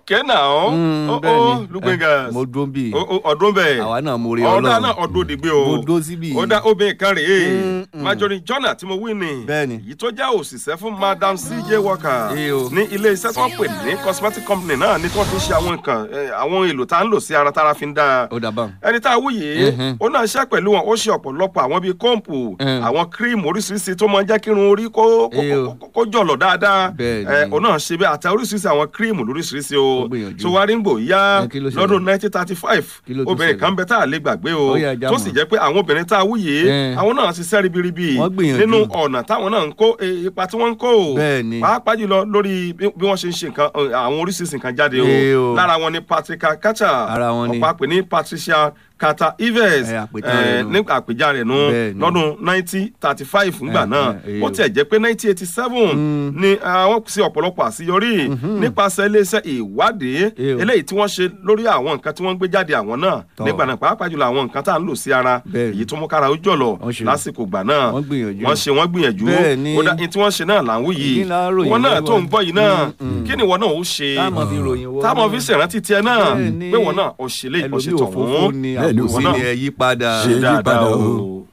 okay now Mm, ó ó bẹ́ẹ̀ni. lugbengas Eh, mo dúró bí Ó- ó, ọdún bẹ́ẹ̀ àwa náà mo rí ọ̀dà ọlọ́run náà ọdún òdìgbé o mo dó síbí ó dá obìnrin kan rèé Mm, mm. Marjorie Jonah tí mo wí ni Bẹ́ẹ̀ni. èyí tó jẹ́ òṣìṣẹ́ fún Madam CJ Walker Ee o. ní ilé iṣẹ́ tí wọ́n pè ní cosmetic company náà ní tí wọ́n fi ń ṣe àwọn nǹkan eh, àwọn èlò tá à ń lò sí ara tára fi ń dáa ó dàbà ẹni tá a wú yìí Mhm. ó náà ṣe pẹ̀lú wọn ó ṣe ọ̀pọ̀lọpọ̀ àwọn bíi kọ́ǹpù Mm. àwọn kírímù oríṣiríṣi tó máa ń jẹ́ kí irun orí kó kó- Ee o. kó- kó jọ̀lọ̀ dáadáa Bẹ́ẹ̀ni. ẹ ó náà ṣe bẹ́ẹ̀ àti oríṣiríṣi àwọn kírímù lóríṣiríṣi o Ó gbìyànjú. tó wá rí ń gbò yá Ẹ, kí ló ṣẹlẹ̀? lọ́dún nineteen thirty five Kí ló tún obìnrin ṣẹlẹ̀? kan bẹ tá a lè gbàgbé o Ó yá, já tó mọ̀. sì jẹ́ pé àwọn obìnrin tá a wú yìí Ẹ. àwọn náà ṣiṣẹ́ ribiribi Wọ́n gbìyànjú. nínú ọ̀nà táwọn náà ń kó eh, ipa tí wọ́n ń kó o Bẹ́ẹ̀ni. pàápàá jùlọ lórí bí bí wọ́n ṣe ń ṣe nǹkan eh, àwọn oríṣiríṣi nǹkan jáde Ee o o. lára wọn ni Patricia Kacha Ara wọn ni. ọ̀pá pè ní Patricia Carter Ives Ẹ, àpètàn rẹ̀ nù. nígbà àpèjà rẹ̀ nù Bẹ́ẹ̀ni. lọ́dún nineteen thirty five ńgbà Ẹ, náà ẹ, ẹ, ó o. tiẹ̀ jẹ́ pé nineteen eighty seven ni àwọn ṣe ọ̀pọ̀lọpọ̀ àṣeyọrí nípasẹ̀ iléeṣẹ́ ìwádìí Ẹ, o. eléyìí tí wọ́n ṣe lórí àwọn nǹkan tí wọ́n ń gbé jáde àwọn náà Tọ́. nígbà náà pàápàá jùlọ àwọn nǹkan tá à ń lò sí ara Bẹ́ẹ̀ni. èyí tó mú kára ó jọ̀lọ̀ Wọ́n ṣe. lásìkò gbà náà Wọ́n gbìyànjú. wọ́n ṣe wọ́n gbìyànjú Bẹ́ẹ̀ni. ó dá ní tí wọ́n ṣe náà là ń wí yìí Kí la ròyìn wọn náà lọ́wọ́? tó ń gbọ́ yìí náà Mm, mm. kí ni wọn náà ó ṣe táàmù fi ròyìn wọ́n táwọn fi ṣèrántí tiẹ̀ náà Bẹ́ẹ̀ni. pé wọn náà ó ṣe lé ẹlòmíì ìkọ́ṣe òfófó tọ̀hún ni Bẹ́ẹ̀ni, àbòsí òun náà ni ẹ yí padà ṣe yí dáadáa padà o. o.